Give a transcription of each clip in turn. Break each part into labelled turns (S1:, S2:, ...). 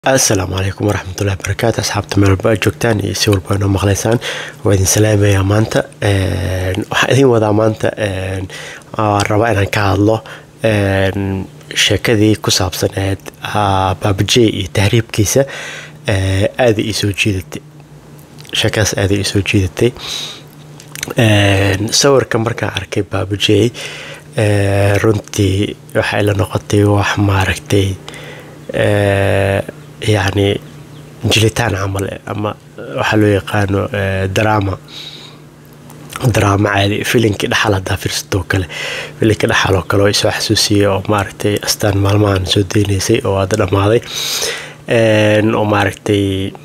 S1: asalaamu calaykum waraxmatullahi barakaatu asxaabta meel walba aad joogtaan iyo si walba noo maqlaysaan waa idin salaamayaa maanta waxaan idin wadaa maanta waan rabaa inaan ka hadlo sheekadii ku saabsaneed baabajey iyo tahriibkiisa aaday ii soo jiidatay sheekadaas aaday ii soo jiidatay sawirka markaan arkay baabajey runtii waxay la noqotay wax maaragtay yacni jilitaan camal ama waxaa loo yaqaano drama drama caadi filinkii dhaxal haddaa firsatoo kale filinkii dhaxal oo kale oo isoo xasuusiyey oo maaragtay astaan maalmahan soo deynaysay oo hadda dhammaaday oo maaragtay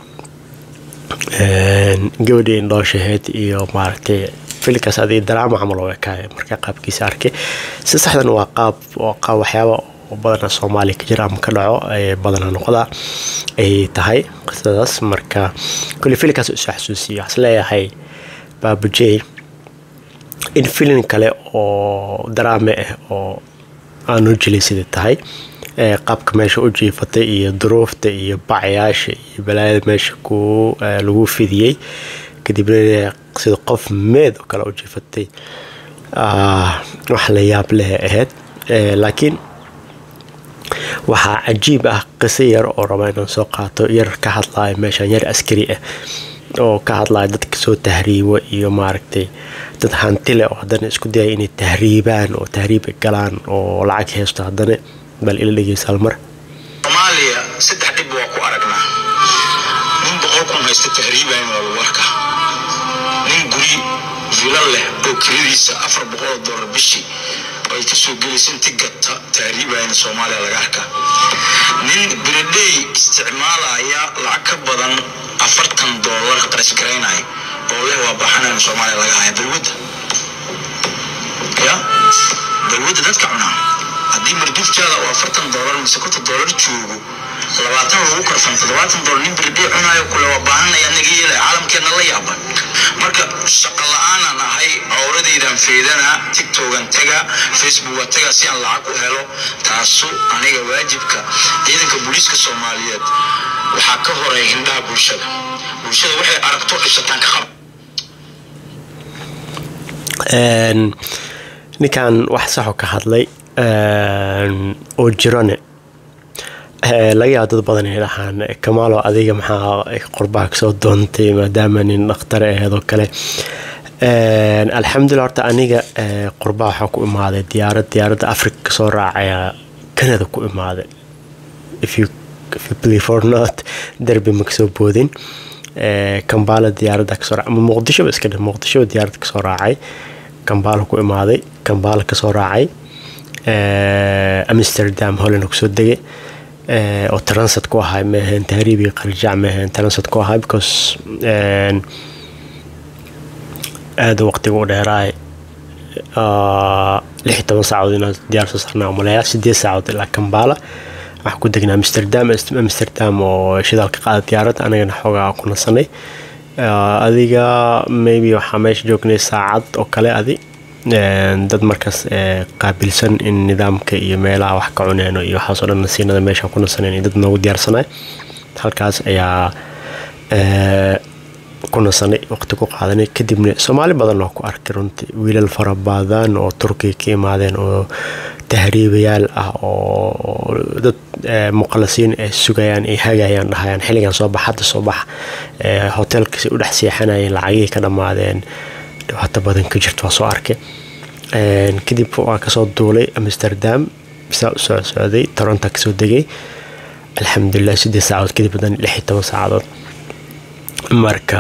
S1: gabadhii indhooshaheed iyo maaragtay filinkaas adiga drama camal oo ekaaya markaa qaabkiisa arkay si saxdan waa qaab oo qaab waxyaaba oo badana soomaaliya ka jira ama ka dhaco badana noqda ay tahay qisadaas marka kulli filinkaas isoo xasuusiyo waxaan leeyahay baabujey in filin kale oo daraame ah oo aanu jilaysada tahay qaabka meesha u jiifatay iyo duruufta iyo bacyaasha iyo balaayada meesha ku lagu fidiyey kadibna sida qof meed oo kale u jiifatay wax la yaab leh ahayd laakiin waxaa cajiib ah qiso yar oo raba inaan soo qaato yar ka hadlaayo meeshaan yar askari ah oo ka hadlaayo dadka soo tahriibo iyo maaragtay dad hantile oo haddana isku dayaya inay tahriibaan oo tahriiba galaan oo lacag haysto haddana bal ila dhegeysaal mar
S2: soomaaliya saddex dhib waa ku aragnaa nin boqol kun haysta tahriibayn waa lagu arkaa nin guri vilo leh oo kiradiisa afar boqol oo doolar bishii ay kasoo gelaysa inti gata tahriibayna soomaaliya laga arkaa nin biradhey isticmaalaya lacag ka badan afartan doolar qarashgaraynaya oo leh waa baxanayna soomaaliya laga haya balwadda ya balwadda dadka cunaa haddii marduuftaada oo afartan doolar mise konton doolar joogo labaatan lagu karfan toddobaatan doolar nin biradhey cunaayo kule waa baahanaya naga yeelaya caalamkeena la yaaban marka shaqa la-aanaan ahay cowradaydan feedana tigtogan taga facebooka taga si aan lacag u helo taasu aniga waajibka ciidanka booliiska soomaaliyeed waxaa ka horeeya hindhaha bulshada bulshada waxay aragto dhibsataan ka qaba
S1: ninkan wax saxo ka hadlay oo jirone laga yaabo dad badan ay dhahaan kamaalo adiga maxaa qurbaha kasoo doontay maadaama nin dhakhtar aheed oo kale alxamdulilah horta aniga qurbaha waxaa ku imaaday diyaarad diyaaradda africa kasoo raacaya canada ku imaaday if you believe or not derby ma kasoo boodin kambaala diyaaradda kasoo raacay ama muqdishoba iska dhe muqdishoba diyaaradda kasoo raacay kambaala ku imaaday kambaala kasoo raacay amsterdam holland kusoo degay oo transit ku ahay maahayn tahriibii qarjac maahayn transit ku ahay because aada waqtiga u dheeraay lix iyo toban saacadood inaan diyaar soo saarnaa umaleeyaa sideed saacadood ilaa kambaala waxaan ku degnaa amsterdam amsterdam oo shidaalka qaada diyaaradda anagana xoogaa ku nasanay adiga maybe waxaa meesha joognay saacad oo kale adi dad markaas qaabilsan in nidaamka iyo meelaha wax ka cuneeno iyo waxaasoo dhan nasiinada meesha ku nasaneen iyo dad noogu diyaarsanay halkaas ayaa ku nasanay waqti ku qaadanay kadibna soomaali badan oo ku arkay runtii wiilal fara badan oo turkiga ka imaadeen oo tahriibayaal ah oo dad muqalasiin ay sugayaan ay hagayaan dhahayaan xilligan soo bax hadda soo bax hotelkasi u dhex seexanayeen lacagihii ka dhammaadeen dhibaato badan ka jirta waa soo arkay kadib waa kasoo duulay amsterdam bisaa u soo socday toronto kasoo degay alxamdulilah sideed saacadood kadib hadan lix iyo toban saacadood marka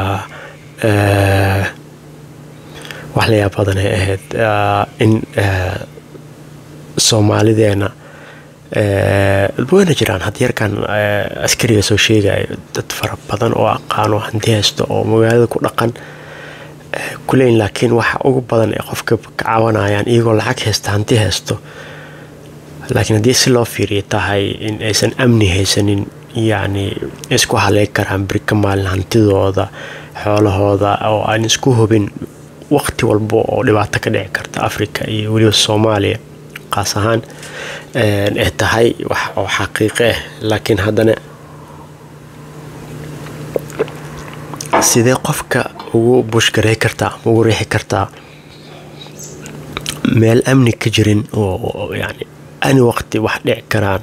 S1: wax la yaab badan ay ahayd in soomaalideena wayna jiraan had yarkan askariga soo sheegayo dad fara badan oo aqaano hanti haysto oo magaalada ku dhaqan kuleyn laakiin waxa ugu badan ee qofka ka caawinayaan iyagoo lacag haysta hanti haysto laakiin haddii si loo fiiriya tahay in aysan amni haysanin yacni isku haleeg karaan birka maalin hantidooda xoolahooda oo aan isku hubin waqti walba oo dhibaato ka dhici karta africa iyo weliba soomaaliya qaas ahaan ay tahay wax oo xaqiiqo ah laakiin haddana sidee qofka ugu bushgarey kartaa ama ugu riixi kartaa meel amni ka jirin oo yani ani waqti wax dhici karaan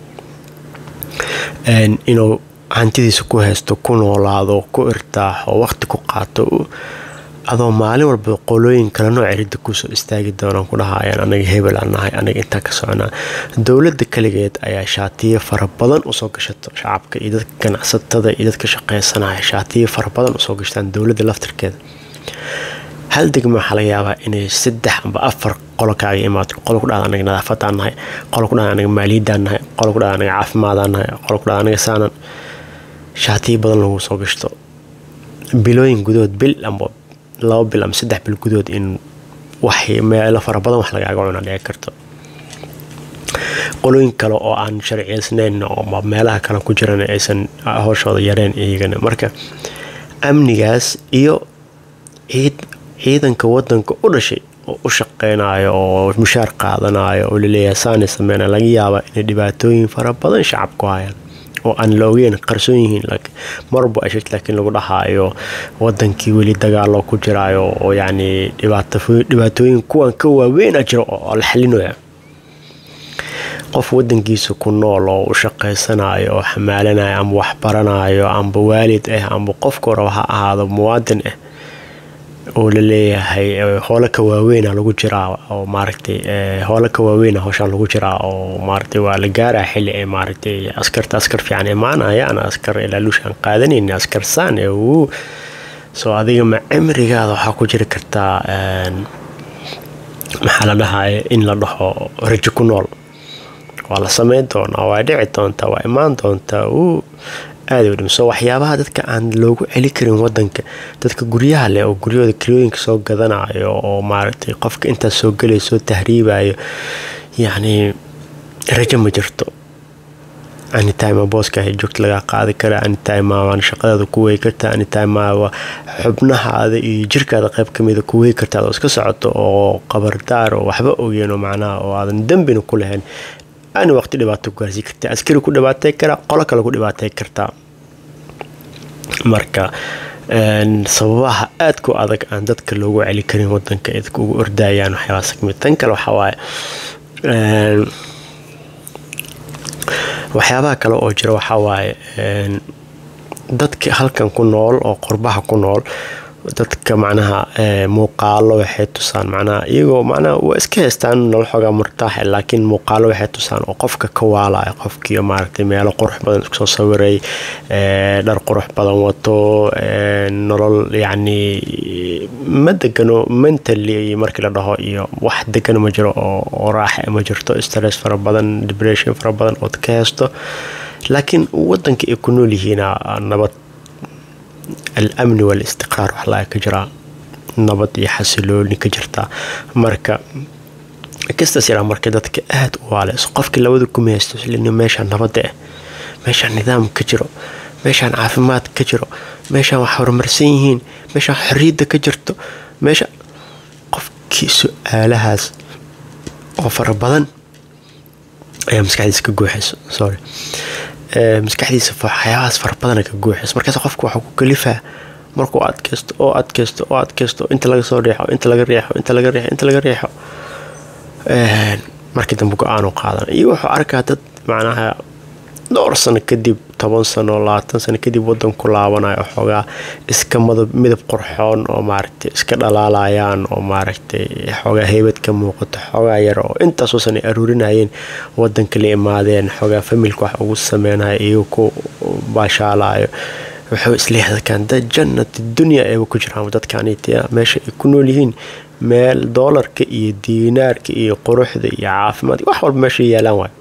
S1: inuu hantidiisa ku haysto ku noolaado ku irtaaxo waqti ku qaato adoo maalin walba qolooyin kale nooc cirida kusoo istaagi doonaan ku dhahayaan anaga hebel aan nahay anaga intaa ka soconaa dowladda kaligeed ayaa shaatiyo fara badan usoo gashato shacabka iyo dadka ganacsatada iyo dadka shaqeysanaya shaatiyo fara badan usoo gashtaan dowladda laftirkeeda hal degma waxaa laga yaabaa inay saddex amba afar qolo kaaga imaato qolo ku dhahda anaga nadaafadaan nahay qolo ku dhahda anaga maaliyadaan nahay qolo ku dhahda anaga caafimaadaan nahay qolo ku dhahda anaga saanan shaatiyo badan lagu soo gashto bilooyin gudood bil amba laba bil ama saddex bil gudood in wax meelo fara badan wax lagaaga cuna dhici karto qolooyin kale oo aan sharciyeysnayn oo meelaha kale ku jiran aysan howshooda yareen iyagana marka amnigaas iyo ciid ciidanka wadanka u dhashay oo u shaqeynayo oo mushaar qaadanayo oo laleeyahay saani sameyna laga yaabaa inay dhibaatooyin fara badan shacabku hayaan oo aan la ogeyn qarsoon yihiin marba ashit laakiin lagu dhahaayo wadankii weli dagaalo ku jiraayo oo yacni dhibaatooyin kuwan ka waaweyna jiro oo la xalinaya qof wadankiisa ku nool oo u shaqaysanayo oo xamaalanayo ama waxbaranayo amba waalid ah amba qofka horaba ha ahaado muwaadin ah oo la leeyahay hoolo ka waaweyna lagu jiraa oo maaragtay hoolo ka waaweyna howshaan lagu jiraa oo maaragtay waa la gaaraa xilli ay maaragtay askarta askar fiican imaanayaan askar ilaalushaan qaadanayn askar saan ee uu soo adiga ma cimrigaada waxaa ku jiri kartaa maxaa la dhahaya in la dhaho rajo ku nool waa la sameyn doonaa waa dhici doontaa waa imaan doontaa uu aada u dhimso waxyaabaha dadka aan loogu celi karin wadanka dadka guryaha leh oo guryahooda kirooyinka soo gadanayo oo maaragtay qofka intaas soo gelay soo tahriibayo yacni rajo ma jirto anytime booska ay joogta lagaa qaadi kara anytime waan shaqadaada ku wey karta anytime xubnahaada iyo jirkaada qayb kamida ku wey karta adoo iska socoto oo qabardaar oo waxba ogeen oo macnaha oo aadan dembina ku lahayn ani waqti dhibaato ku gaarsiin karta askari ku dhibaatay karaa qolo kale ku dhibaatay kartaa marka sababaha aadku adag aan dadka loogu celi karin wadanka ay dadka ugu ordayaan waxyaabaas kamid tan kale waxaa waaye waxyaabaha kale oo jira waxaa waaye dadka halkan ku nool oo qurbaha ku nool dadka macnaha muuqaalo waxay tusaan macnaha iyagoo macnaha waa iska haystaan nolol xoogaa murtaaxa laakiin muuqaalo waxay tusaan oo qofka ka waalaya qofkii maaragtay meelo qurux badan isku soo sawiray dhar qurux badan wato nolol yacni ma degano mentally markii la dhaho iyo wax degano ma jiro oo raaxa ma jirto stress fara badan depression fara badan ood ka haysto laakiin wadanka ay ku nool yihiina nabad al-amni wal-istiqraar wax laga ka jiraa nabad iyo xasilooni ka jirtaa marka kastaas yaraa marka dadka aada u waaleyso qofkii labada kuma haysto islan meeshaan nabadda ah meeshaan nidaam ka jiro meeshaan caafimaad ka jiro meeshaan wax horumarsan yihiin meeshaan xorriyadda ka jirto meesha qofkii su-aalahaas oo fara badan ayaa maskaxdiisa ka guuxayso sorry maskaxdiisa waxyaabahaas fara badana ka guuxayso markaas qofka waxuu ku kalifaa markuu adkaysto oo adkaysto oo adkaysto inta laga soo riixo inta laga riixo inta laga riixo inta laga riixo markii dambe go-aanu qaadan iyo wuxuu arkaa dad macnaha dhowr sano kadib toban sano labaatan sano kadib wadan ku laabanayo xoogaa iska midab qurxoon oo maaragtay iska dhalaalayaan oo maaragtay xoogaa heybad ka muuqato xoogaa yar oo intaasoo san ay aruurinayeen wadanka la imaadeen xoogaa familka wax ugu sameynayo iyaga ku baashaalayo wuxuu isleeyahay dadkan dad jannati dunya ayba ku jiraan dadkanita meesha ay ku nool yihiin meel doolarka iyo diinaarka iyo quruxda iyo caafimaadka wax walba meesha yaalaan waay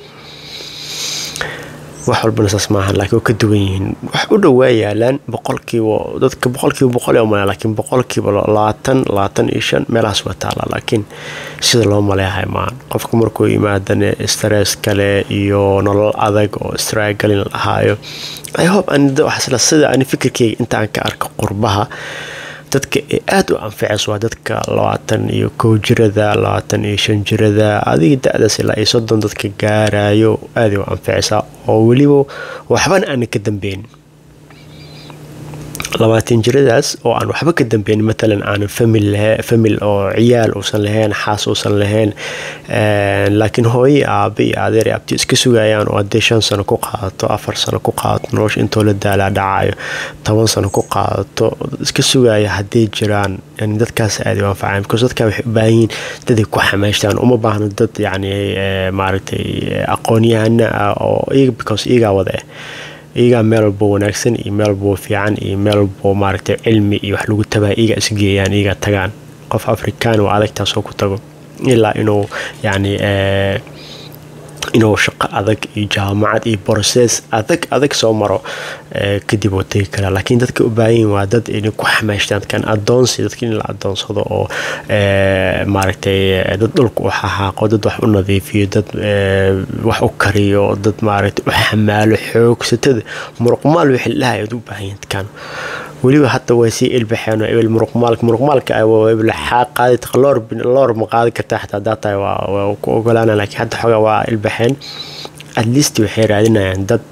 S1: wax walbana saas maahan laakiin waa ka duwan yihiin wax u dhowaa yaalaan boqolkiiba dadka boqolkiiba boqol ee umalaya laakiin boqolkiiba labaatan labaatan iyo shan meelahaas waa taallaa laakiin sida loo maleeyahay maahan qofka markuu yimaadane stress kale iyo nolol adag oo straagalin la dhahaayo i hope waxaasla sida ani fikirkeyga intaan ka arka qurbaha dadka ee aada u anficayso waa dadka labaatan iyo kow jirada labaatan iyo shan jirada adiga da-daas ilaa iyo soddon dadka gaarayo aaday u anficaysaa oo weliba waxbana aana ka dambeyn labaatan jiradaas oo aan waxba ka dambeyn matalan aanan famil famil oo ciyaal uusan lahayn xaas uusan lahayn laakiin hooye aabe iyo adeer iyo abti iska sugayaan oo haddee shan sano ku qaadato afar sano ku qaadato nolosha intoo la daalaa dhacayo toban sano ku qaadato iska sugaya hadday jiraan yani dadkaas aada u anfacaan because dadkaa waxay u baahan yihiin daday ku xamaashtaan uma baahno dad yacni maaragtay aqoon-yahana ah oo iyaga because iyagaa wada ah iyagaa meel walbo wanaagsan iyo meel walbo fiican iyo meel walbo maaragtay cilmi iyo wax lagu tabaa iyagaa isgeeyaan iyagaa tagaan qof afrikaan waa adagtaasoo ku tago ilaa inuu yacni inuu shaqo adag iyo jaamacad iyo broses adag adag soo maro kadib uu tegi karaa laakiin dadka u baahan yihin waa dad inay ku xamaashtaan dadkan adoonsi dadka in la adoonsado oo maaragtay dad dhulka u xaxaaqo dad wax u nadiifiyo dad wax u kariyo dad maaragtay u xamaalo xoogsatada muruqmaal wixii la dhahay u baahan yihin dadkan weliba hadda way sii ilbaxeen ebel muruqmaalka muruqmaalka qaadi loor loor ma qaadi kartaa xataa hadaa tahay waa ku ogolaana laakiin hadda xoogaa waa ilbaxeen at least waxay raadinayaan dad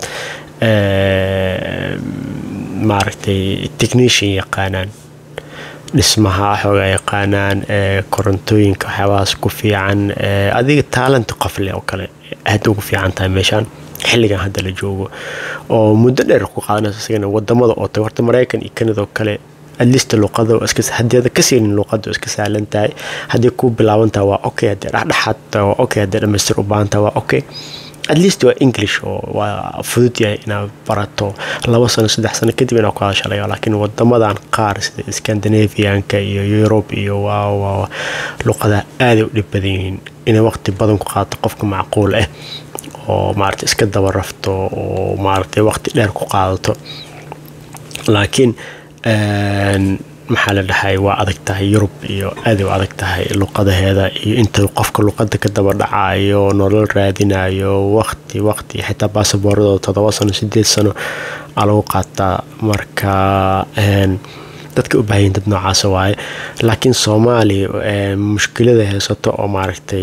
S1: maaragtay technician yaqaanaan dhismaha xoogaa yaqaanaan korontooyinka waxyaabahaas ku fiican adiga taalanta qof leh oo kale aad ugu fiican tahay meeshaan xilligan hadda la joogo oo muddo dheer ku qaadanayso isagana wadamada oo tahay horta maraykan iyo kanada oo kale adlista luqada haddii ka siinin luqada iska sahlan tahay haddii ku bilaaban tahay waa okay haddii dhexdhexaad tahay waa okay haddii dhamaystir u baahan tahay waa okay at least waa english oo waa fudud yahay inaad barato labo sano saddex sano kadib inaad ku hadashalayo laakiin wadamadan qaar sida scandinavianka iyo europe iyo waa luqada aaday u dhib badan yihiin inay waqti badan ku qaadato qofka macquul ah oo maarata iska daba rafto oo maaragtay waqti dheer ku qaadato laakiin maxaa la dhahay waa adag tahay yurub iyo aaday u adag tahay luqadaheeda iyo inta qofka luqada ka daba dhacayo nolol raadinayo waqti waqti xitaa baasaboorada todoba sano sideed sano aa lagu qaataa marka dadka u baahayin dad noocaasa waaye laakiin soomaaliya mushkilada haysato oo maaragtay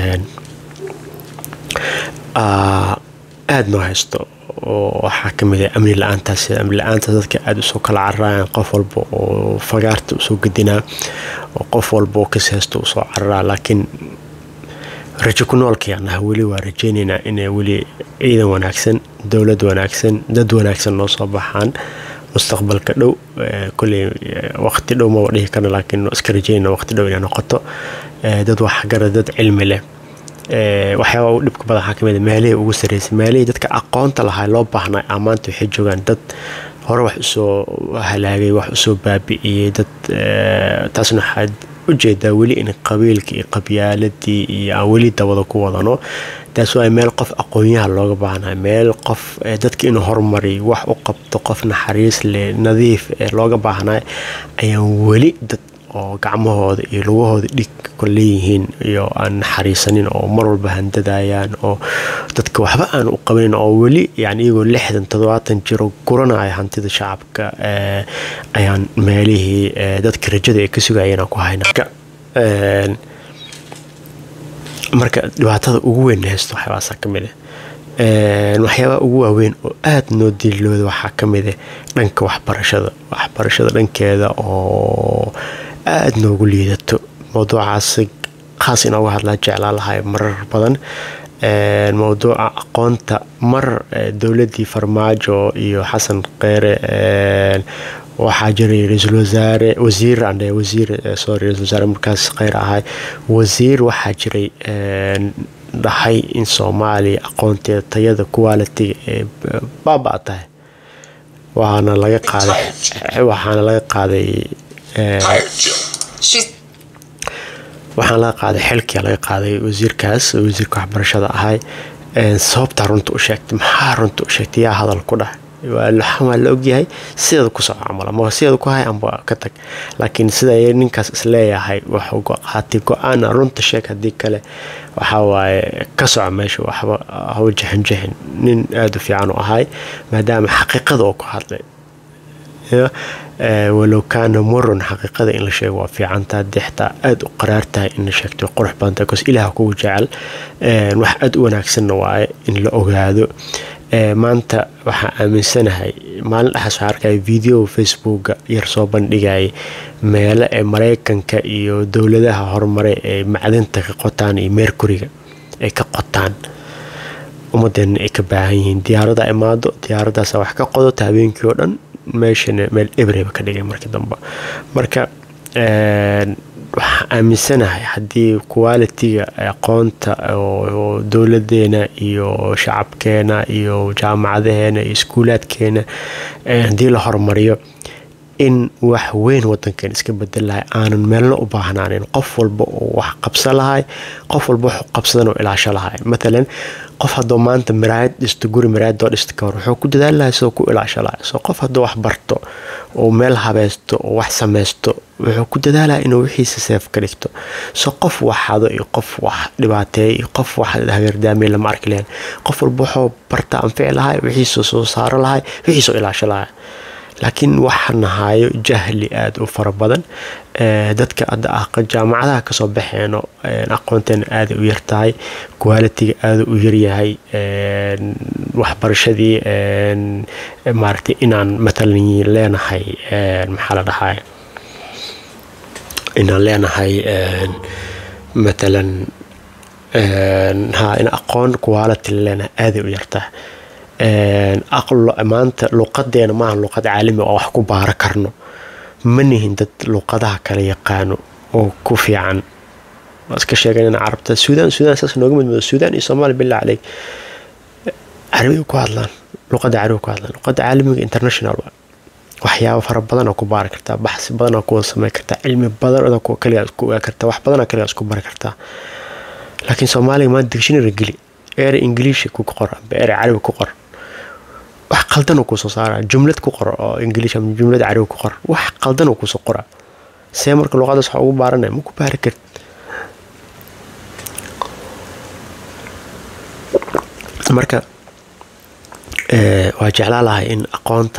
S1: aada noo haysto oo waxaa kamid ah amni la-aantaas amni la-aantaas dadka aada usoo kala cararayaan qof walba oo fagaarta usoo gedinaa oo qof walba oo kas haysto usoo cararaa laakiin rajo ku noolkayaan ah weli waa rajeynaynaa inay weli ciidan wanaagsan dowlad wanaagsan dad wanaagsan noo soo baxaan mustaqbalka dhow koley waqti dhow maba dhihi karna laakiin iska rajeynayna waqti dhow inay noqoto dad waxgara dad cilmi leh waxyaaba u dhibka badan waxaa kamid meelihii ugu sarreysay meelihii dadka aqoonta lahaa loo baahnaa amaanta waxay joogaan dad hore wax usoo halaagay wax usoo baabi'iyey dad taasna waxaad ujeedaa weli in qabiilka iyo qabyaaladii iyo aan weli dabada ku wadano taas waa meel qof aqoonyaha looga baahnaa meel qof dadka inuu horumariy wax u qabto qof naxariis leh nadiif looga baahnaa ayaan weli dad oo gacmahooda iyo lugahooda dhig ku leeyihiin iyo aan naxariisanin oo mar walba handadayaan oo dadka waxba aan u qabanin oo weli yani iyagoo lixdan toddobaatan jiro guranaya hantida shacabka ayaan meelihii dadka rajada ay ka sugayeen ku hayna marka dhibaatada ugu weyn haysto waxyaabaasa ka mid ah waxyaabaha ugu waaweyn oo aada noo diilooda waxaa ka mid ah dhanka waxbarashada waxbarashada dhankeeda oo aada noogu liidato mowduucaas khaas inooga hadlaa jeclaa lahay marar badan mowduuca aqoonta mar dowladii farmaajo iyo xasan kheyre waxaa jiray ra-iisul wasaare wasiir andhe wasiir sorry ra-isul wasaare markaas kheyr ahay wasiir waxaa jiray dhahay in soomaaliya aqoonteeda tayada qualitiga ee baaba tahay waxaana laga qaaday waxaana laga qaaday waxaan laga qaaday xilkia laga qaaday wasiirkaas wasiirka waxbarashada ahay sababtaa runta u sheegtay maxaa runta u sheegtay yaa hadal ku dhahay waa la ogyahay sideeda ku soco camal ama sideeda ku hay amba ka tag laakiin sida ninkaas isleeyahay wuxuu qaatay go-aana runta sheeg haddii kale waxaa waaye ka soco meesha waxba hawa jixinjixin nin aada u fiican u ahay maadaama xaqiiqada oo ku hadlay walow kaana muran xaqiiqada in la sheego waa fiicantaa haddii xitaa aada u qaraar tahay in la sheegto qurux badan tahay bcause ilaah kugu jecel wax aada u wanaagsanna waaye in la ogaado maanta waxaa aaminsanahay maalin dhexaas waxaa arkaya video facebooka yar soo bandhigaya meelo ee mareykanka iyo dowladaha horumare ee macdinta ka qotaan iyo meerkuriga ay ka qotaan ummadeena ay ka baahan yihiin diyaarada imaado diyaaradaasa wax ka qodota habeenkii oo dhan meeshana meel ebreba ka dhigay markii dambe marka waxaa aaminsanahay haddii qualitiga aqoonta oo dowladeena iyo shacabkeena iyo jaamacadaheena iyo iskuulaadkeena haddii la horumariyo in wax weyn wadankan iska bedel lahay aanan meelna u baahnaanin qof walba uu wax qabsan lahay qof walba wax qabsadan oo ilaasho lahay matalan qof hadduu maanta miraayad dhisto guri miraayadoo dhista ka hor wuxuu ku dadaali lahay soo ku ilaasho lahay soo qof hadduu wax barto oo meel habaysto oo wax samaysto wuxuu ku dadaalaya inuu wixiisa seef ka dhigto soo qof wax hado iyo qof wax dhibaateeya iyo qof wax hagardaamiya lama arki lahayn qof walba wuxuu barta anfici lahay wixiisuu soo saaro lahay wixiisuu ilaasho lahay laakiin waxaan hayo jahli aada u fara badan dadka hadda ah jaamacadaha kasoo baxeeno aqoonteena aada u yartahay qualitiga aada u yaryahay waxbarashadii maaragtay inaan matalan leenahay maxaa la dhahay inaan leenahay matalan ha in aqoon quality leenahay aaday u yartahay maanta luqadeena maaha luqad caalami oo wax ku baaro karno ma nihin dad luqadaha kala yaqaano oo ku fiican iska sheegan carabta suudaan suudaan saas nooga mid suudaan iyo soomaaliya billah caleyk carabiga ku hadlaan luqada carabiga ku hadlaan luqada caalamiga international waa waxyaabo fara badan oo ku baari kartaa baxsi badan oo ku samey kartaa cilmi badan oo kaligaa isku ogaa kartaa wax badan oo kaligaa isku bari kartaa laakiin soomaaliga maanta dictionary geli ere ingiliishi ku qor amba ere carabi ku qor wax qaldan uu kusoo saara jumlad ku qor oo ingiliish ama jumlad carabi ku qor wax qaldan uu kusoo qora see marka luqadaas waxa ugu baaranaya ma ku baari karid marka waa jeclaa lahay in aqoonta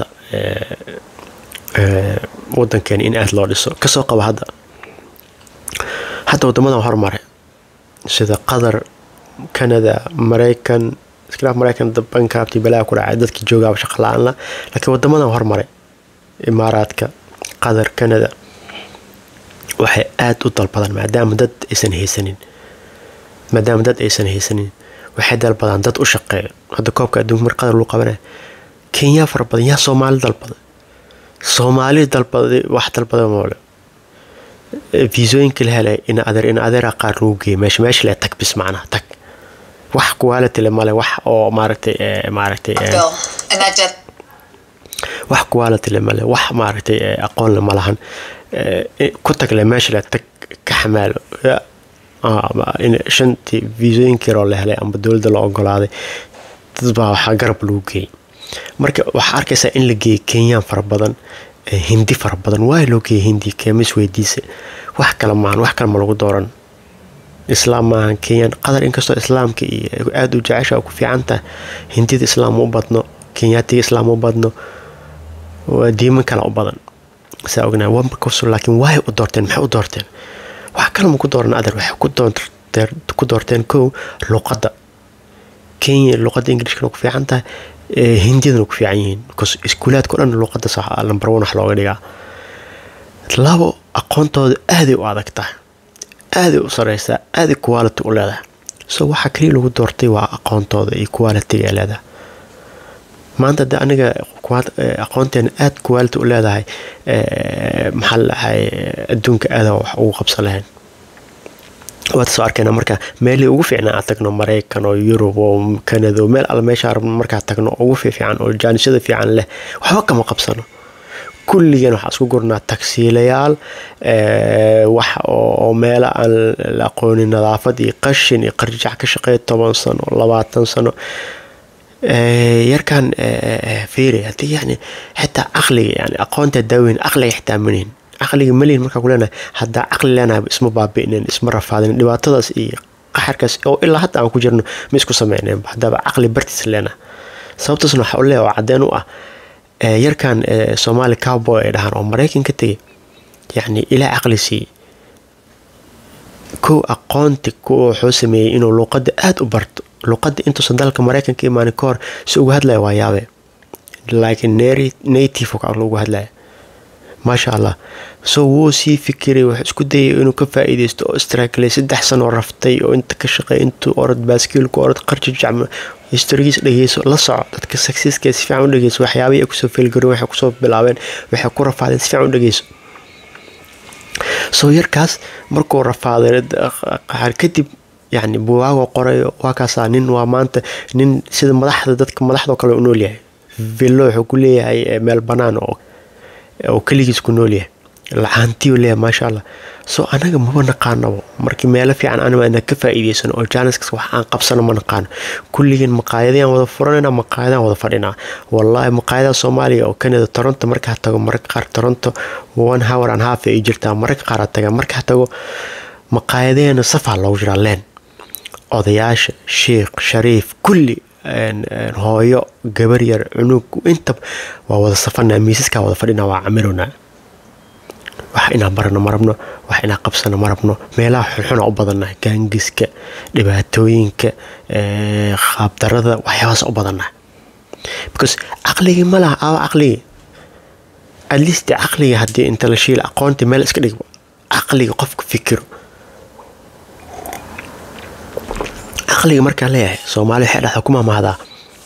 S1: wadankeena in aada loo dhiso kasoo qaba hadda hadda wadamadan hormare sida qatar canada maraykan iskhilaaf maraykan bankaabtii balaa ku dhacay dadkii joogaaba shaqa la-aan la laakiin wadamadan hormaray imaaraadka qatar canada waxay aada u dalbadaan maadaama dad aysan haysanin maadaama dad aysan haysanin waxay dalbadaan dad u shaqeeyo hadda koobka adduunka mar qatar lagu qabanaya kenya fara badan yaa soomaali dalbaday soomaali dalbaday wax dalbada moole fiisooyinka la helay in adeer in adeera qaar lagu geeyay meesha meesha le tag bis macnaha tag wax quality le male wax oo maaragtay maaragtay wax quality le male wax maaragtay aqoon le malahan ku tag le meesha le tag ka xamaalo shantii fiisooyinka yaroo la helay amba dowladda la ogolaaday dad baa waxaa garab lagu geeyay marka waxaa arkaysaa in la geeyay kenyaan fara badan hindi fara badan waay loo geeyay hindi keemis weydiisa wax kale maahan wax kale ma lagu dooran islaam maahan kenyaan qatar inkastoo islaamka iyo aada u jecesha ku fiican tahay hindida islaam u badno kenyaatiga islaam u badno diiman kale u badan saa ognaa markasu laakiin waay u doorteen maxay u doorteen wax kale ma ku dooran adar waxay ku doorteen kow luqadda kenya luqadda ingilishkana ku fiican tahay hindiyadana ku fiican yihiin bcause iskuulaadka o dhan luqadda lambar one wax looga dhigaa labo aqoontooda aaday u adag tahay aaday u sareysaa aaday quality u leedahay so waxaa kaliya lagu doortay waa aqoontooda iyo qualitiga ay leedahay maanta de aniga aqoonteena aada quality u leedahay maxaa la dhahay adduunka aada wax ugu qabsan lahayn waad soo arkayna marka meelii ugu fiicnaa aan tagno maraykan oo yurub oo canada oo meel alle meesha rabno markaa tagno ugu fiifiican oo jaanishada fiican leh waxba kama qabsano kulligan waxaa isku gurnaa tagsiilayaal wax oo meelo aan la aqoonin nadaafad iyo qashin iyo qarjac ka shaqeeya toban sano labaatan sano yarkan fiiri haddii yani xitaa caqliga yani aqoonta daaweyn caqliga xitaa manihin caqliga malihin markaa ku leenahay haddaa caqli leenahay isma baabi'inen isma rafaadin dhibaatadaas iyo qaxarkaas oo ilaa hadda aan ku jirno ma isku sameyneen haddaaba caqli bartiis leenahay sababtaasna waxaa u leeya oo caddeen u ah yarkan soomaali cowboy ay dhahaan oo maraykan ka tegay yacni ilaa caqli siiyey kow aqoonti kuwa wuxuu sameeyey inuu luuqada aada u barto luuqada intuusan dalka mareykanka imaanin ka hor si uga hadlaya waa yaabe laakiin native lagu hadlaya maasha allah so wuu sii fikiray wuxuu isku dayay inuu ka faa-iideysto oo straagley saddex sanoo raftay oo inta ka shaqeey intuu orod baaskiilku orod qarji jacma historigiis dhegeyso la soco dadka saksiiska si fiican u dhegeyso waxyaabihii ay kusoo feelgaroon waxay kusoo bilaabeen waxay ku rafaadeen si fiican u dhegeyso soo yarkaas markuu rafaaday kadib yani buwaagoo qorayo waa kaasaa nin waa maanta nin sida madaxda dadka madaxdao kale u nool yahay villo wuxuu ku leeyahay meel banaan oo keligiis ku nool yahay lacaantiyu leeyahay maasha allah soo anaga maba naqaanabo markii meelo fiican anaa ka faa-iideysano oo jaaniskas wax aan qabsano ma naqaano kulligeen maqaayadayaan wada furanayna maqaayadaan wada fadhinaa wallaahi maqaayadaha soomaaliya oo kanada toronto markaa tago mararka qaar toronto one hour and half ay jirtaa mararka qaar a taga markaa tago maqaayadaheena safaa loogu jiraa leen odayaasha sheikh shariif kulli hooyo gabar yar cunug inta waa wada safanaa miisaskaa wada fadhinaa waa camirona wax inaan barano ma rabno wax inaan qabsano ma rabno meelaha xunxuna u badannahay gaangiska dhibaatooyinka qaabdarada waxyaabaas u badannahay because caqligii ma laha aawa caqligii at least caqliga haddii inta la shiila aqoonta meel iska dhig caqliga qofka fikiro caqliga markaan leeyahay soomaali waxay dhahdaa ku maamahdaa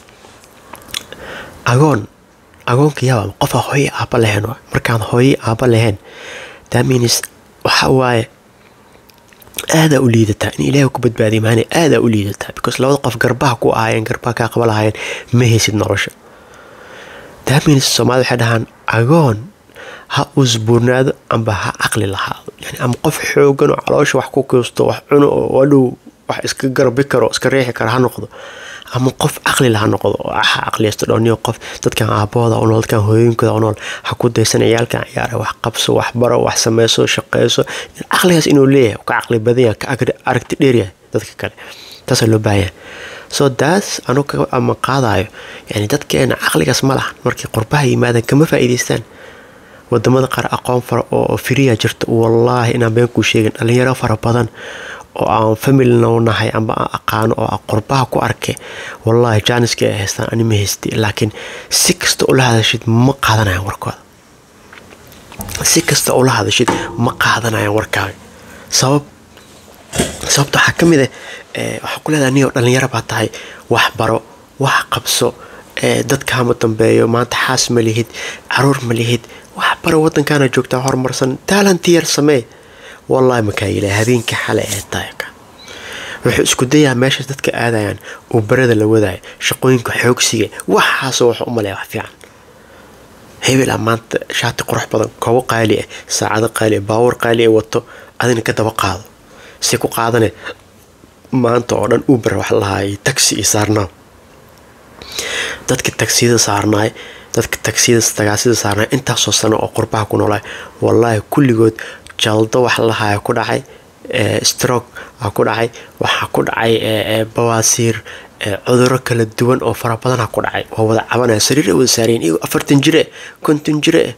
S1: agoon agoonka yaaba qofa hooye aaba lahayn markaan hooye aaba lahayn taminis waxa waaye aadaa u liidataa in ilaahay ku badbaadiya maana aadaa u liidataa because labada qof garbaha ku ahaayeen garbaha kaa qaba lahaayeen ma haysid nolosha taminis soomaalida waxay dhahaan agoon ha usbuurnaado amba ha caqli lahaado yani ama qof xoogan oo caloosha wax ku kiisto wax cuno oo adhow wax iska garbi karo iska riixi karo ha noqdo ama qof caqli laha noqdo oo ha caqliyaysto dhowniyo qof dadkan aabahooda u nool dadkan hooyooyinkooda u nool ha ku daysan ciyaalkan ciyaara wax qabso wax baro wax sameyso shaqeyso caqligaas inuu leeyahay ka caqli badan yahay ka aragti dheeryahay dadka kale taasaa loo baahanyahay so daas anu ama qaadayo yani dadkeena caqligaas ma lahan markay qurbaha yimaadaan kama faa'iidaystaan wadamada qaar aqoon fara oo firiya jirta wallaahi inaan been kuu sheegin dhalinyaro fara badan oo aan familina nahay amba aan aqaano oo aan qurbaha ku arkay wallaahi jaaniska ay haystaan ani ma haystay laakiin si kasta ula hadashid ma qaadanayan warkooda si kasta ula hadashid ma qaadanayan warkaaga sabab sababta waxaa ka mid ah waxaa ku leedahay niyo dhalinyaro baa tahay wax baro wax qabso dadkaama dambeeyo maanta xaas ma lihid caruur ma lihid wax baro wadankaana joogtaa horumarsan taalantiyar samee wallaahi makaayila habeenkii xale ee taayka wuxuu isku dayaa meeshaas dadka aadayaan uu barada la wadaayo shaqooyinka xoogsiga waxaasoo wax u maleeya wax fiican hebel a maanta shaati qurux badan koobo qaali ah saacado qaali ah baawar qaali ah wato adina ka daba qaado si ku qaadane maanta oo dhan uber wax lahaay taxi iyo saarnaa dadka tagsiyada saarnaay dadka tagsiyada tagaasida saarnaay intaasoo sano oo qurbaha ku noolaay wallaahi kulligood jaldo wax lahaya ku dhacay stroke a ku dhacay waxaa ku dhacay bawaasiir cuduro kala duwan oo fara badana ku dhacay waa wada cabanaya sariira wada saareen iyagoo afartan jire konton jire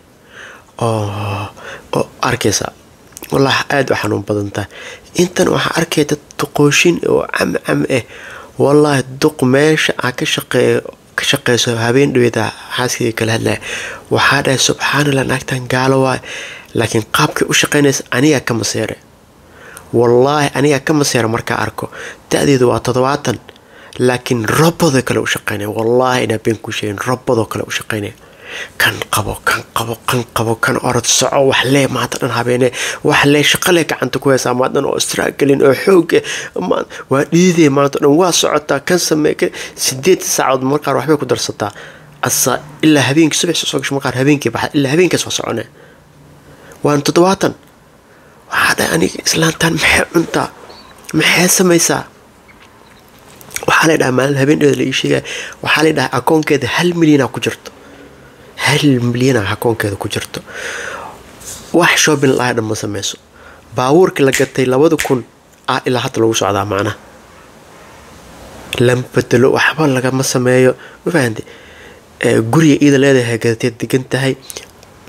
S1: oo arkaysa wallaahi aada u xanuun badan tahay intan waxaa arkaya dad duqooshin oo cam cam ah wallaahi duq meesha aa ka shaqeeyo ka shaqeyso habeen dhaweeda xaaskayga kala hadlaya waxaa dhahay subxaanallah naagtan gaalo waay laakiin qaabkay u shaqeynaysa anigaa ka maseere wallaahi anigaa ka maseera markaa arko da-deedu waa toddobaatan laakiin robadoo kale u shaqeynaya wallaahi inaa been kuu sheegin robadoo kale u shaqeynaya kan qabo kan qabo kan qabo kan orod soco wax lee maanta dhan habeene wax lee shaqalee gacanta ku haysaa maanta dhan oo istraagelin oo xoog waa dhiidee maanta dhan waa socotaa kan samee sideed saacood marqaar waxbay ku darsataa asa ilaa habeenkii subax soo gasho marqaar habeenkii baxa ilaa habeenkaas waa soconee waana toddobaatan waxaa dhahay aniga islaantaan maxay cuntaa maxay samaysaa waxaa la dhahaa maalin habeen la ii sheegaya waxaa la dhahaa akoonkeeda hal milyanaa ku jirto hal milyana akoonkeeda ku jirto wax shopping lahay dhan ma sameyso baabuurkii la gatay labada kun ah ilaa hadda lagu socdaa macnaha lama bedelo waxba lagama sameeyo ma fahamte guriga iida leedahay gadatee degan tahay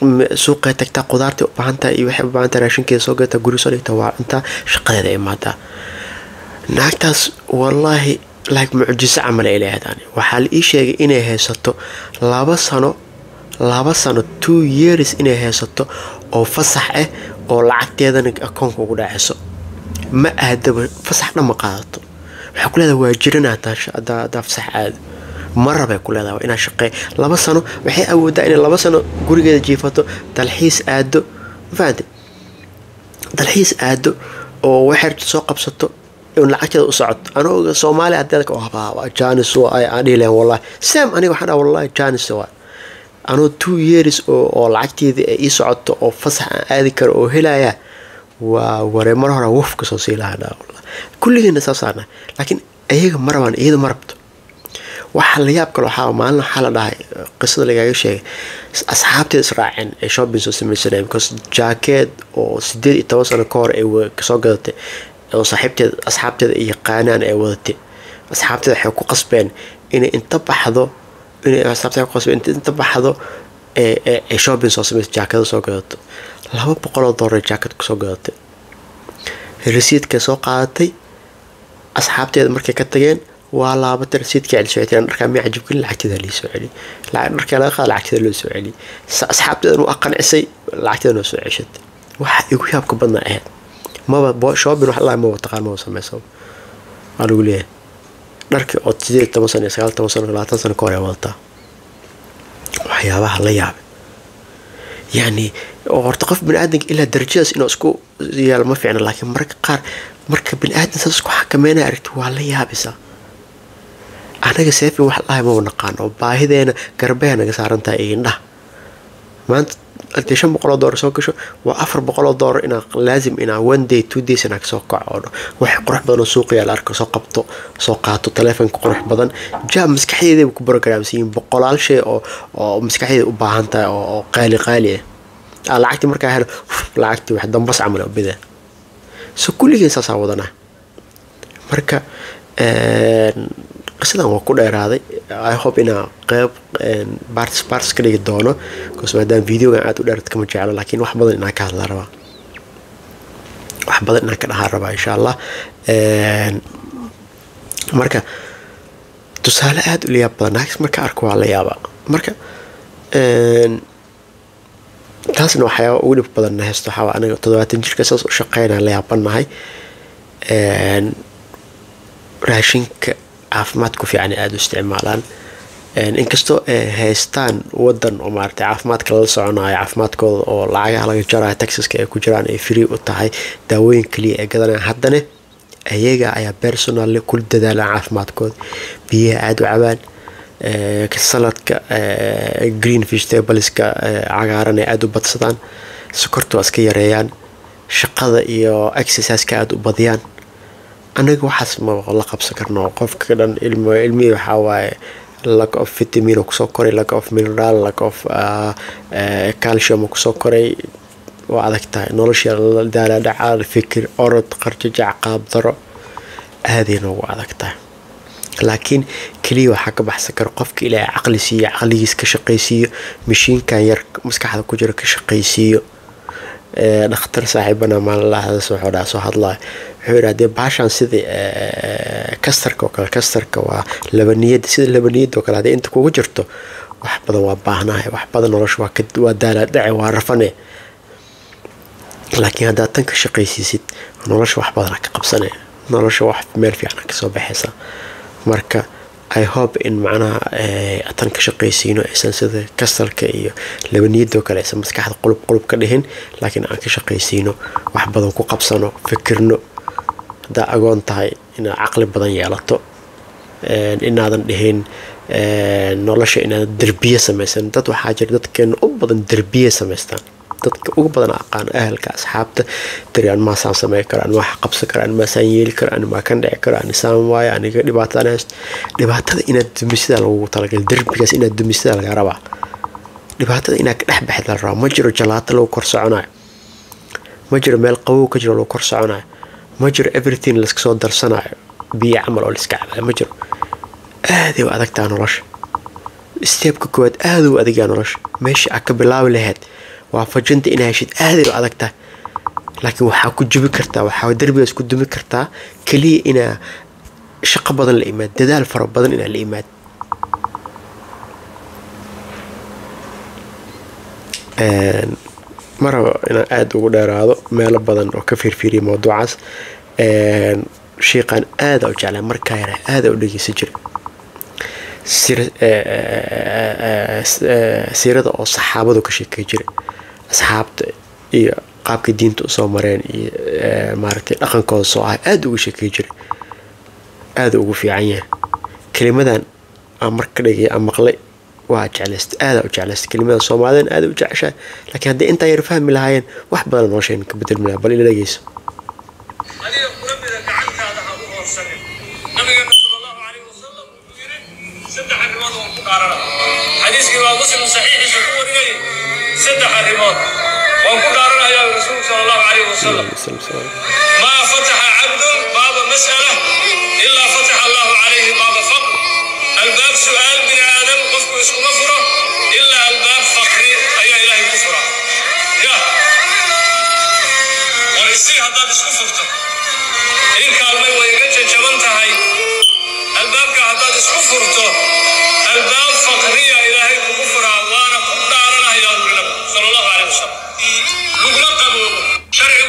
S1: suuqay tagtaa qudaartay u baahan tahay iyo waxay u baahan tahay raashinkeeda soo gata guri soo dhigta waa cuntaa shaqadeeda imaadaa naagtaas wallaahi like mucjiso camal ay leedahay waxaa la ii sheegay inay haysato laba sano laba sano two years inay haysato oo fasax ah oo lacagteedana akoonka ugu dhaceyso ma aadaba fasax dhan ma qaadato waxay ku leedahay waa jirana hadaa fasax aado marabay ku leedahay waa inaa shaqeey laba sano waxay awoodaa inay laba sano gurigeeda jiifato dalxiis aado mafahamte dalxiis aado oo waxay soo qabsato lacagteeda u socoto anuga soomaaliya adeedka habaa janis aan dhihi lahayn wallahi sam aniga waxaan dhaha wallahi janis waa anuu two years oo lacagteedii ay ii socoto oo fasax aan aadi karo oo helaya waa waree mar hore wuf kasoo sii lahaa dhaa wallahi kulligeena saasaana laakiin iyaga ma rabaan iyada ma rabto waxaa la yaab kale waxaa maalin waxaa la dhahay qisada lagaaga sheegay asxaabteeda israaceen ee shopping soo samaysanaya because jaakeed oo sideed iyo toban sano ka hor ay kasoo gadatay oo saaxiibteeda asxaabteeda ay yaqaanaan ay wadatay asxaabteeda waxay ku qasbeen inay inta baxdo inay asxaabteeda ku qasbeen inta baxdo ee shopping soo samaysa jaakada soo gadato laba boqoloo doolar jaakad kusoo gadatay rasiidkay soo qaadatay asxaabteeda markay ka tageen waa laabatay rasiidkii celisocotay dharkaa miya cajibgelin lacagteeda lii soo celi dharkaa laga qaada lacagteeda loo soo celi asxaabteedan waa qancisay lacagteeda noo soo ceshatay waxa igu yaabka badnaa ahayd maba shopping wax allah maba taqaan maba sameysa waa lagu leeyahay dharkii oo sideed toban sano iyo sagaal toban sano labaatan sano ka hor ay wadataa waxyaabaha la yaabay yacni horta qof bini aadanka ilaa darajadaas inuu isku yaalo ma fiicna laakiin marka qaar marka bini aadan saas isku xakameynaya aragti waa la yaabaysaa anaga seefin wax lahay maba naqaan oo baahideena garbeha naga saaran tahay iyo indhaha maanta hadii shan boqoloo doolar soo gasho waa afar boqoloo doolar inaa laazim inaa one day two days inaa kasoo kaco wax qurux badan oo suuqiyaa la arko soo qabto soo qaato taleefonka qurux badan jaab maskaxdeedaba ku barogaraamsiyin boqolaal shay oo oo maskaxdeeda u baahan tahay oo qaali qaali ah lacagtii markaa helo lacagtii wax dambas camal bida so kulligeen saasaa wadanaa marka qisadan waa ku dheeraaday i hope inaa qeyb barts barts ka dhigi doono bcause maadaama videogan aada u dheerad kama jeclo laakiin wax badan inaa ka hadlaa rabaa wax badan inaan ka dhahaa rabaa insha allah marka tusaale aada u layaab badan naagis marka arko waa la yaabaa marka taasna waxyaaba ugu dhib badanna haysto waxaa aniga toddobaatan jirka saas u shaqeynaa la yaabanahay raashinka caafimaad ku fiican aada u isticmaalaan inkastoo ay haystaan wadan oo maarata caafimaadka lala soconayo caafimaadkooda oo lacagaha laga jarayo taxiska ay ku jiraan ay free u tahay daawooyin kaliya ay gadanayaan haddana ayaga ayaa personal kula dadaalaan caafimaadkooda biyaha aada u cabaan saladka green vegetables-ka cagaaran ay aada u badsadaan sokorta waa iska yareeyaan shaqada iyo exerciseka aada u badiyaan anaga waxaas ma la qabsan karno qofka dhan ilmihii waxaa waaye lack of vitamin kusoo koray lack of mineral lack of calcium kusoo koray waa adag tahay nolosha daalaadhaca fikir orod qarjajac qaabdaro aaday noogu adag tahay laakiin keliya waxaa ka baxsan kara qofka ilaahay caqli siiyo caqligiis ka shaqaysiiyo mashiinkan yar maskaxda ku jira ka shaqaysiiyo dhakhtar saaxiibana maalinlahadas wuxuu dhaha soo hadlaya wuxuu yidhi hadee baashan sida kastarka oo kale kastarka waa labaniyada sida labaniyada oo kale hadee inta kugu jirto wax badan waa baahnahay wax badan nolosha waa waa daalaadhace waa rafane laakiin haddaad tan ka shaqaysiisid nolosha wax badana ka qabsanaya nolosha wax meel fiican kasoo baxaysa marka i hope in macnaha tan ka shaqaysiino aysan sida kastalka iyo labaniyadoo kale aysan maskaxda qulub qulub ka dhihin laakiin aan ka shaqaysiino wax badan ku qabsano fikirno haddaa agoon tahay inaad caqli badan yeelato inaadan dhihin nolosha inaadan derbiye samaysan dad waxaa jira dadkeena u badan derbiye samaystaan dadka ugu badan aqaan ahalka asxaabta tiri an maasaan samey karo an wax qabsan karo an maasaan yeeli karo an maa kan dhici karo an isaan waayo aniga dhibaataan haysto dhibaatada inaad dumisida lagu talagalay derbigaas inaad dumisida laga rabaa dhibaatada inaad ka dhex baxda la rabaa ma jiro jalaato lagu kor soconayo ma jiro meel qabow ka jiro lagu kor soconayo ma jiro everything layska soo darsanayo biyo camal oo layska cabayo ma jiro aaday u adagtaa nolosha steebka koowaad aada u adagaa nolosha meesha aad ka bilaabi lahayd waafajinta inaa heshid aaday u adag tahay laakiin waxaa ku jubi kartaa waxaa derbigaas ku dumi kartaa keliya inaa shaqo badan la imaad dadaal fara badan inaa la imaad ma rabo inaan aada ugu dheeraado meelo badan oo ka fiirfiiriya mawduucaas shiiqaan aada u jeclaa markaa yara aada u dhegeysan jira siirada oo saxaabadu ka sheekay jira asxaabta iyo qaabka diinta usoo mareen iyo maaragtay dhaqankooda soo ah aada uga sheekay jira aada ugu fiican yahay kelimadan aan marka dhegay aan maqlay waa jeclaysta aada u jeclaysta kelimada soomaalidan aada u jeceshahay laakiin haddii intaa yar fahmi lahaayeen wax badan noloshayna ka bedelmi lahaa bal ila dhegeyso
S3: adiga kula mida gacantaada ha u hoorsanin nabigeena sal allahu calayh wasalam wuxuu yidhi saddex arrimood waan ku dhaarana xadiiskii baa muslim saxiixiisa ku wariyay saddex arrimood waan ku dhaaranayaa rasuulku sal allahu calayh wasalam ما فتح عبد باب مسألة إلا فتح الله عليه باب فقر الباب سؤال بن آدم قفك اسكو مفرة إلا الباب فقر أي إله كفرة يا ورسي هذا اسكو فرته إن كالمي ويقجة جبنت هاي الباب هذا اسكو فرته الباب فقرية إلهي كفرة وانا كل دارنا يا النبي صلى الله عليه وسلم نقول قبول شرعي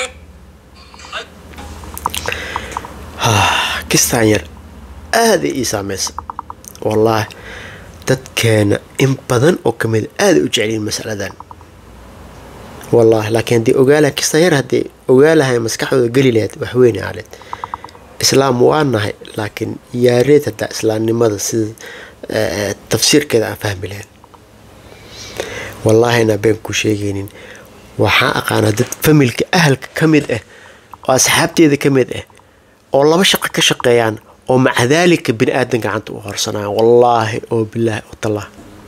S1: kistaan yar aada ii saameysa wallaahi dadkeena in badan oo ka mid aada u jeceliin masaladan wallaahi laakiin haddii ogaalaha kistaan yar haddii ogaalahay maskaxdooda geli lahayd waxweyne aleed islaam waa nahay laakiin yaareed haddaa islaamnimada sida tafsiirkeeda aan fahmi lahayn wallaahi inaa been ku sheegaynin waxaa aqaanaa dad familka ahalka ka mid ah oo asxaabteeda ka mid ah oo laba shaqo ka shaqeeyaan oo maca daalika bini aadan gacanta u horsanayaan wallaahi oo bilaahi oo tallah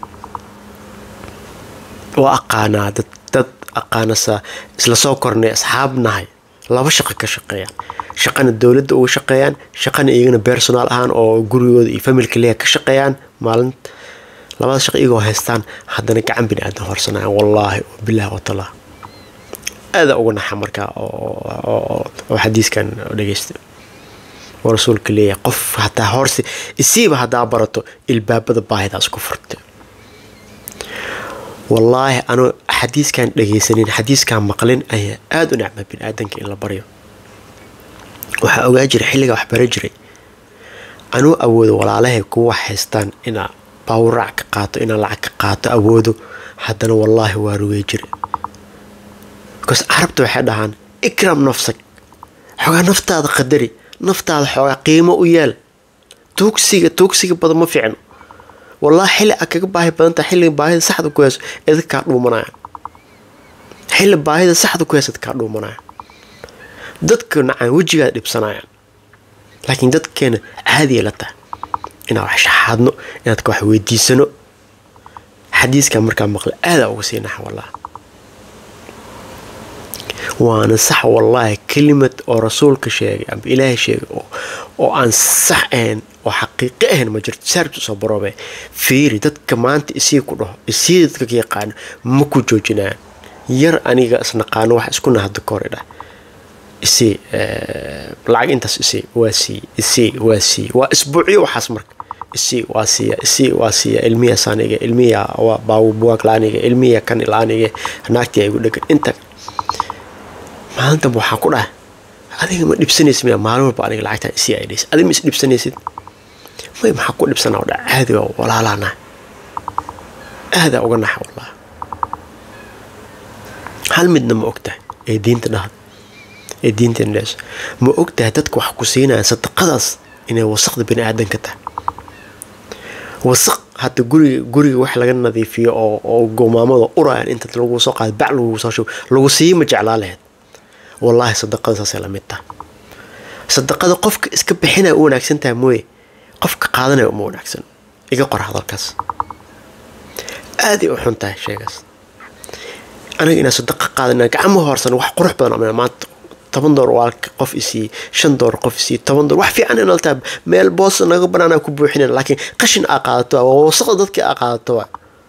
S1: waa aqaanaa dad dad aqaanasa isla soo kornay asxaab nahay laba shaqo ka shaqeeyaan shaqana dowladda uga shaqeeyaan shaqana iyagana personaal ahaan oo gurigooda iyo familka leeya ka shaqeeyaan maalin labada shaqo iyagoo haystaan haddana gacan bini aadan horsanayaan wallaahi oo bilaahi oo tallah aada uga naxa markaa oo xadiiskan dhegeysta oo rasuulka leeyahay qof hataa horse isiiba haddaa barato ilbaabada baahidaas ku furta wallaahi anuu xadiiskan dhegaysanin xadiiskan maqlin ayaa aada u necma bini aadanka in la baryo waxaa ogaa jira xilligaa wax bara jiray anuu awoodo walaalahay kuwa haystaan inaa baawraac ka qaato inaa lacag ka qaato awoodo haddana wallaahi waa rugey jira bikaas carabta waxay dhahaan ikram nafsag xoogaa naftaada qadari naftaada xoogaa qiimo u yeel tuugsiga tuugsiga badan ma fiicno wallaahi xilli aad kaga baahi badantaha xilliga baahida saxda ku hayso idinka kaa dhuumanaya xilli baahida saxda ku hayso idinkaa dhuumanaya dadka nacaan wejigaad dhibsanayaan laakiin dadkeena caadiya la tahay inaan wax shaxaadno inaad ka wax weydiisano xadiiskan markaa maqla aadaa uga sii naxa wallahi waana sax wallaahi kelimad oo rasuulka sheegay amba ilaahay sheegay oo aan sax ahayn oo xaqiiqi ahayn ma jirto saarbta soo baroobe fiiri dadka maanta isii ku dhaho isii dadka ka yaqaano ma ku joojinayaan yar aniga isnaqaano wax isku nahada kore dhah isii lacag intaas isii waa siiye isii waa siiye waa isbuucyo waxaas marka isii waa siiya isii waa siiya ilmiya saaniga ilmiya waa baabubuwaag laaniga ilmiya kan laaniga naagtii ay gu dhegan inta maalintanba waxaa ku dhahay adiga ma dhibsanaysid miya maalin walba aniga lacagtaa isii ay dhaysa adiga ma is dhibsanaysid may maxaa ku dhibsanaa oo dha caadi waa walaalaana aadaa uga naxa wallah hal midna ma ogtahay ee diinta dhahda ee diinta indheeso ma ogtahay dadka wax ku siinaya sadaqadaas inay wasaqda bini aadanka tahay wasaq hadda guriga guriga wax laga nadiifiyo oo oo goomaamada urayaan inta lagu soo qaado bac lagu soo shubo lagu siiyi ma jeclaa lahayd wallaahi sadaqada saasay la mid tahay sadaqada qofka iska bixinaya u wanaagsan tahay mooye qofka qaadanaya uma wanaagsan iga qor hadalkaas aaday u xun tahay sheegaas aniga inaan sadaqa qaadan gacmo hoorsan wax qurux badan ama maanta toban door waa qof isiiye shan door qof isiiye toban door wax fiican inal tahay meel boos naga banaanaa ku buuxinayn laakiin qashin aa qaadato waa wasaqda dadkii aa qaadato waa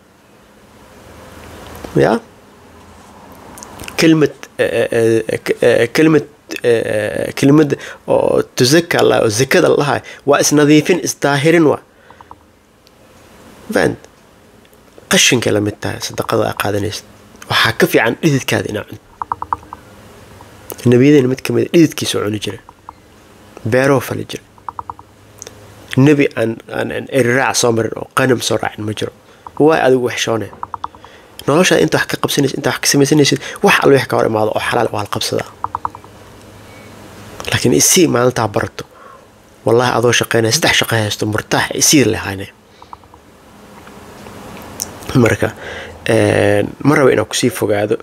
S1: ya kelimad kelimad kelimada oo tuzaka la oo zakada lahay waa isnadiifin isdaahirin waa fahant qashinka la mid tahay sadaqada aa qaadanaysa waxaa ka fiican dhididkaada inaa cunto nebiyadeyna mid kamid dhididkiisoo cuni jira beeroo fali jira nebi aan aan eriraac soo marin oo qanam soo raacin ma jiro waa adigu waxshoone noloshaada inta wax ka qabsanaysid inta wax ka samaysanaysid wax alle wax ka hor imaado oo xalaal waa la qabsadaa laakiin isii maalintaa barato wallahi adoo shaqeynaya saddex shaqo haysto murtaax isii lehayne marka ma raba inaan kusii fogaado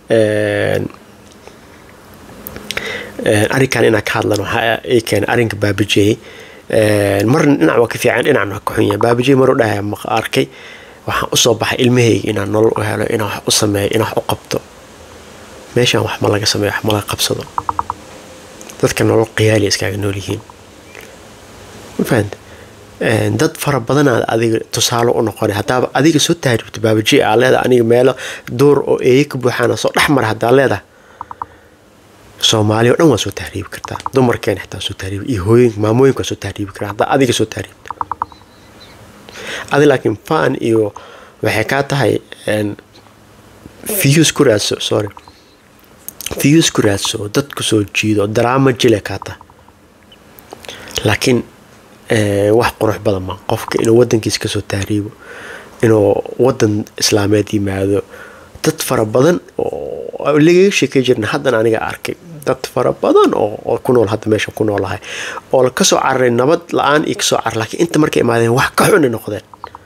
S1: arrinkan inaan ka hadlan waxaa ii keenay arrinka baabajey marna dhinac waa ka fiican dhinacna waa ka xun yahay baabajey maruu dhahaya ma arkay waxaan usoo baxay ilmahayga inaan nolol u helo inaan wax u sameeyo inaan wax u qabto meeshaan wax ma laga sameeyo wax ma laga qabsado dadka nolol qiyaali iskaaga nool yihiin ma fahanta dad fara badanaad adiga tusaale u noqona haddaaba adiga soo tahribto baabaji aa leedahay aniga meelo duur oo eeye ka buuxaana soo dhex mara haddaa leedahay soomaaliya o dhan waa soo tahriibi kartaa dumarkeena xitaa soo tahriibi iyo hooyinka maamooyinka waa soo tahriibi karaa haddaa adiga soo tahriibto adi laakiin fan iyo waxay kaa tahay views ku raadso sorry views ku raadso dadku soo jiido daraama jile kaa tahay laakiin wax qurux badan ma qofka inuu wadankiisa kasoo tahriibo inuu wadan islaameed yimaado dad fara badan oo lagaga sheekay jirna haddana aniga arkay dad fara badan oo ku nool hadda meesha ku noolahay oo kasoo cararay nabad la-aan iyo kasoo carar laakiin inta markay imaadeen wax ka xuni noqdeen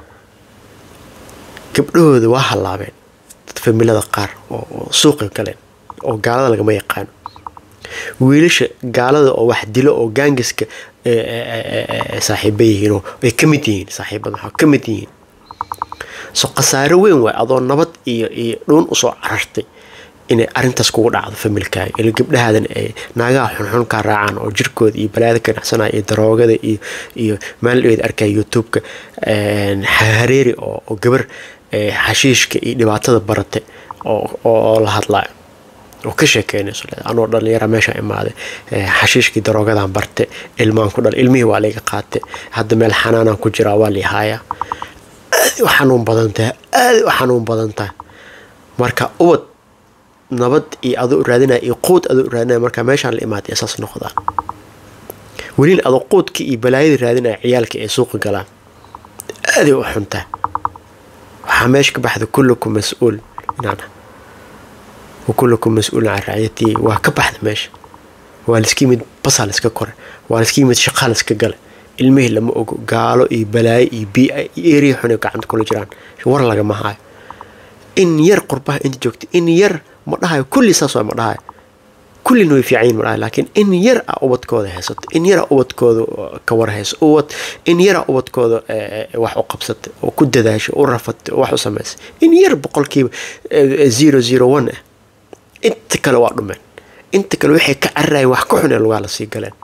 S1: gabdhahooda waa hallaabeen dad familada qaar oo suuqa galeen oo gaalada lagama yaqaano wiilasha gaalada oo wax dilo oo gaangiska saaxiiba yihiin oo ay ka mid yihiin saaxiibada waxaa ka mid yihiin so khasaaro weyn waay adoo nabad iyo iyo dhuun usoo carartay inay arrintaas kugu dhacdo familkaaga ila gabdhahaadan ay naagaha xunxun kaa raacaan oo jirkooda iyo balaada ka dhacsanaya iyo daroogada iyo iyo maalin arkaya youtube-ka hareeri oo gabar xashiishka iyo dhibaatada barate oo la hadlaayo oo ka sheekeynayso anoo dhalinyara meesha imaaday xashiishkii daroogadan barte ilmaan ku dhal ilmihii waa layga qaate hadda meel xanaanaan ku jiraa waa liihaayaa aad u xanuun badan tahay aad u xanuun badan tahay marka ubad nabad iyo adoo raadinaya iyo quud adoo raadinaya marka meeshaan la imaatay isaas noqdaa welin adoo quudkii iyo balaayadii raadinaya ciyaalka ay suuqa galaan aaday u xuntahay waxaa meesha ka baxda kullukum mas-uul inaan وكلكم مسؤول عن رعيتي وكبحد ماشي والسكي مid basaa laiska kore waa laiska yimid shaqaa laiska gale ilmihii lama ogo gaalo iyo balaayo iyo biia iyo eriya xun gacanta kula jiraan war lagama hayo in yar qurbaha inta joogta in yar ma dhahayo kulli saas waa ma dhahayo kullina way fiicanyiin ma dhahayo laakiin in yar a ubadkooda haysato in yar a ubadkooda ka war hayso ubad in yar a ubadkooda wax u qabsatay oo ku dadaashay u rafatay oo wax u samaysay in yar boqolkiiba zero zero one ah inta kale waa dhumeen inta kale waxay ka cararayen wax ka xunee lugaa lasii galeen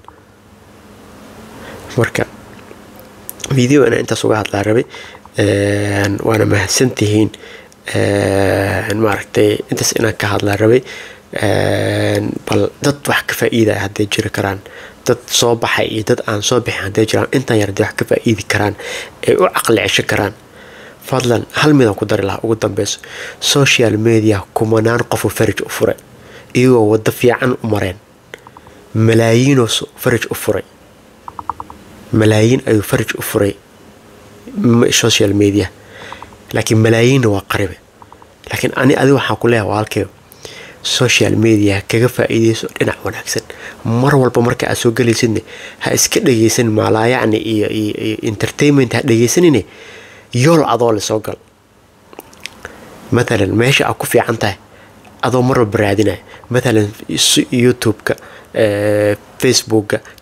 S1: marka video inaan intaas uga hadlaa rabay waana mahadsantihiin maaragtay intaas inaan ka hadlaa rabay bal dad wax ka faa'iidaya hadday jiri karaan dad soo baxay iyo dad aan soo bixin hadday jiraan intan yar hadday wax ka faa'iidi karaan ay u caqli cesho karaan fadlan hal midaan ku dari lahaa ugu dambeyso social media kumanaan qofu faraj u furay iyagoo waddo fiican u mareen malaayiinoo faraj u furay malaayiin ayuu faraj u furay social media laakiin malaayiinna waa qaribe laakiin ani adi waxaan ku leeyahay waalkeyo social media kaga faa'iideyso dhinac wanaagsan mar walba marka aad soo gelaysidne ha iska dhegeysan maalaayacni iyo iyo entertainment ha dhegeysanine yool adoo le soo gal matalan meesha aad ku fiican tahay adoo mar walba raadinaya matalan youtube-ka facebookka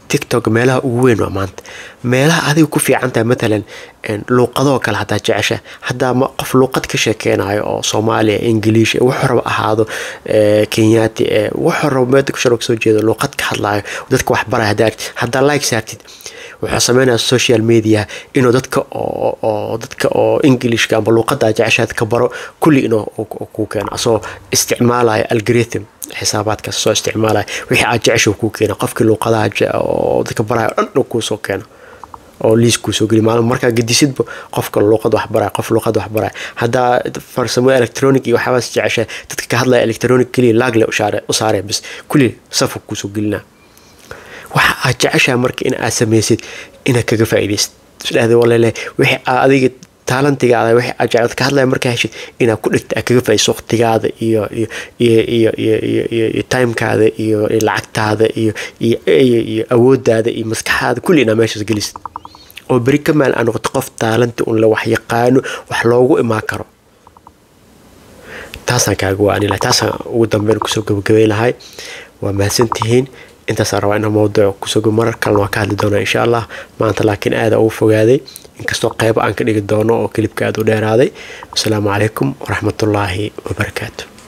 S1: tiktok meelaha ugu weyn waa maanta meelaha adiga ku fiican tahay matalan luuqadoo kale haddaa jecesha haddaa ma qof luuqad ka sheekeynayo oo soomaaliya ingiliish wax raba ahaado kenyaati wax raba meeda kusharo kasoo jeedo luuqad ka hadlaayo dadka wax baraya haddaa haddaa like saartid wuxuu sameynaya social media inuu dadka oo dadka oo englishka ama luuqada jeceshaad ka baro kulli inuu kuu keeno asoo isticmaalaya algorithm xisaabaadkaas soo isticmaalaya wixii aad jecesha kuu keena qofkii luuqadaha oo dadka baraya dhan inuu kuusoo keeno oo liis kuusoo geli maalin markaa gedisidba qofka luuqad wax baraya qof luuqad wax baraya haddaa farsamo electronic iyo waxyaabaas jecesha dadka ka hadlaya electronic keliya laagle u saaraya bas kulli safu kuusoo gelinaa waxa aad jeceshaha marka in aad samaysid inaad kaga faa'iidaysid isdhahda walele wixii aad adiga taalantigaada wixii aad jeclad ka hadlaya markaa heshid inaad ku dhigta aad kaga faa'iidayso waqtigaada iyo iyo iyo iyo iyo iyo iyo iyo timekaada iyo lacagtaada iyo iyo iyo awooddaada iyo maskaxaada kulli inaad meeshaas gelisid oo beri ka maal aa noqoto qof taalanti un la wax yaqaano wax loogu imaan karo taasaan kaaga waani lahay taasaan ugu dambeyn kusoo gabagabay lahay waa mahadsantihiin intaasaan rabaa inaa mawduuc kusoo marar kalena waa ka hadli doonaa insha allah maanta laakiin aada ugu fogaaday inkastoo qeybo aan ka dhigi doono oo kelibka aada u dheeraaday wasalaamu calaykum waraxmatullaahi wabarakaatu